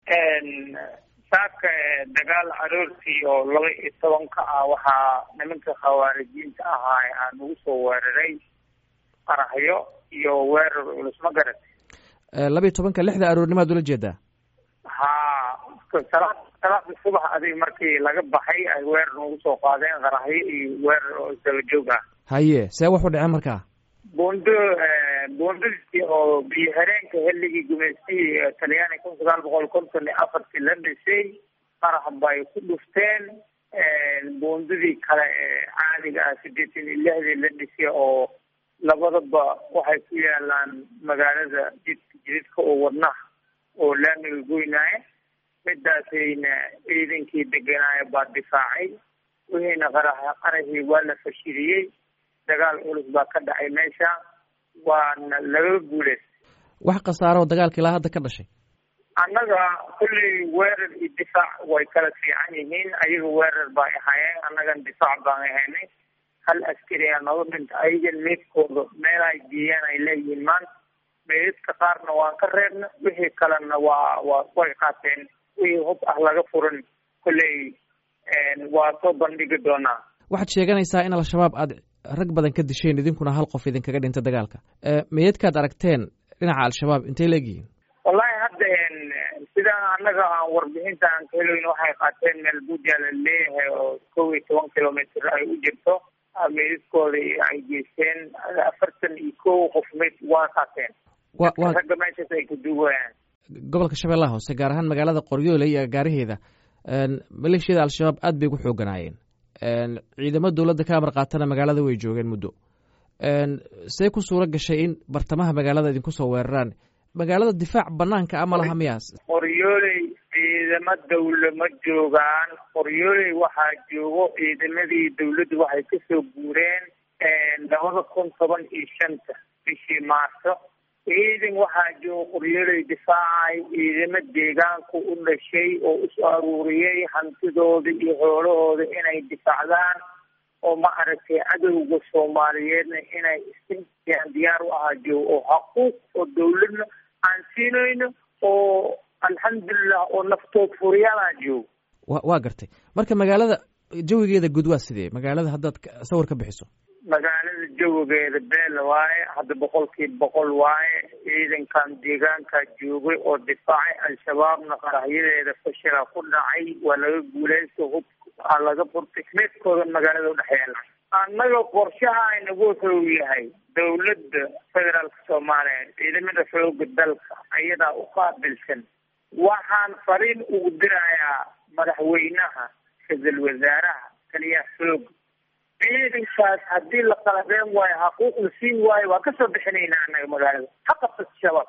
saaka dagaal aroortii oo laba iyo tobanka ah waxaa nimanka khawaarijiinta ahaa aan ugu soo weeraray qaraxyo iyo weerar culus ma garat laba iyo tobanka lixda aroornimaad ula jeedaa ha salaad salaada subax adig markii laga baxay ay weerar ugu soo qaadeen qaraxyo iyo weerar oo isdaba joog ah haye see wax u dhaceen markaa buundo buundadii oo biyo hareenka xilligii gumaystihii talyaani kun sagaal boqol konton iyo afartii la dhisay qarax bay ku dhufteen buundadii kale ee caadiga ah sideetan iyo lixdii la dhisay oo labadaba waxay ku yaalaan magaalada jidka jididka oo wadnaha oo laamiga goynaaye midaasayna ciidankii deganaayo baa difaacay wixiina qara qarahii waa la fashiliyey dagaal culus baa ka dhacay meesha waana laga guuleystay wax khasaaro dagaalka ilaa hadda ka dhashay annaga kulley weerar iyo difaac way kala fiican yihiin ayaga weerar bay ahaayeen annagan difaac baan ahaynay hal askari aa nooga dhinta ayagan meydkooda meel ay geeyaan ay leeyihiin maanta meydadka qaarna waan ka reebna wixii kalena waa waa way qaateen wixii hub ah laga furan kulley waa soo bandhigi doonaa waxaad sheeganaysaa in al-shabaab aad rag badan ka disheen idinkuna hal qof idinkaga dhinta dagaalka meydadkaad aragteen dhinaca al-shabaab intay leegyihiin wallahi hadda sidaa annaga aan warbixinta aan ka heloyn waxay qaateen meel buuja la leeyahay oo kow iyo toban kilomitr ay u jirto meydadkooda ay geysteen afartan iyo kow qof meyd waa qaateen ragga meeshaas ay ku duugayaan gobolka shabeellaha hoose gaar ahaan magaalada qoryoole iyo agaaraheeda maleeshiyada al-shabaab aad bay ugu xooganaayeen ciidamo dowladda ka amar qaatana magaalada way joogeen muddo see ku suuro gashay in bartamaha magaalada idinku soo weeraraan magaalada difaac banaanka a ma laha miyaas qoryooley ciidamo dawla ma joogaan qoryooley waxaa joogo ciidamadii dawladdu waxay kasoo guureen labada kun toban iyo shanta bishii maarso ciidan waxaa jooga qoryooley difaacay ciidamo deegaanku u dhashay oo usoo aruuriyey hantidooda iyo xoolahooda inay difaacdaan oo ma aragtay cadowga soomaaliyeedna inay isiyaan diyaar u ahaa joogo oo xaquuq oo dawladna aan siinayno oo alxamdulilah oo naftood furiyaalaa joogo wa waa gartay marka magaalada jawigeeda guud waa sidee magaalada haddaad sawir ka bixiso magaalada jawigeeda beel waaye hadda boqolkiiba boqol waaye ciidankan deegaankaa joogay oo difaacay al-shabaabna qaraxyadeeda fashila ku dhacay waa laga guuleysta hub aa laga furtay meedkooda magaalada udhexeela annaga qorshaha inagu xoog yahay dawladda federaalka soomaaliya ciidamada xooga dalka ayadaa u qaabilsan waxaan fariin ugu dirayaa madaxweynaha ra-iisul wasaaraha taliyaha xooga ciidankaas haddii la qalabeen waayo xaquuq la siin waayo waa kasoo bixinaynaa annaga magaalada ha qabta shabaab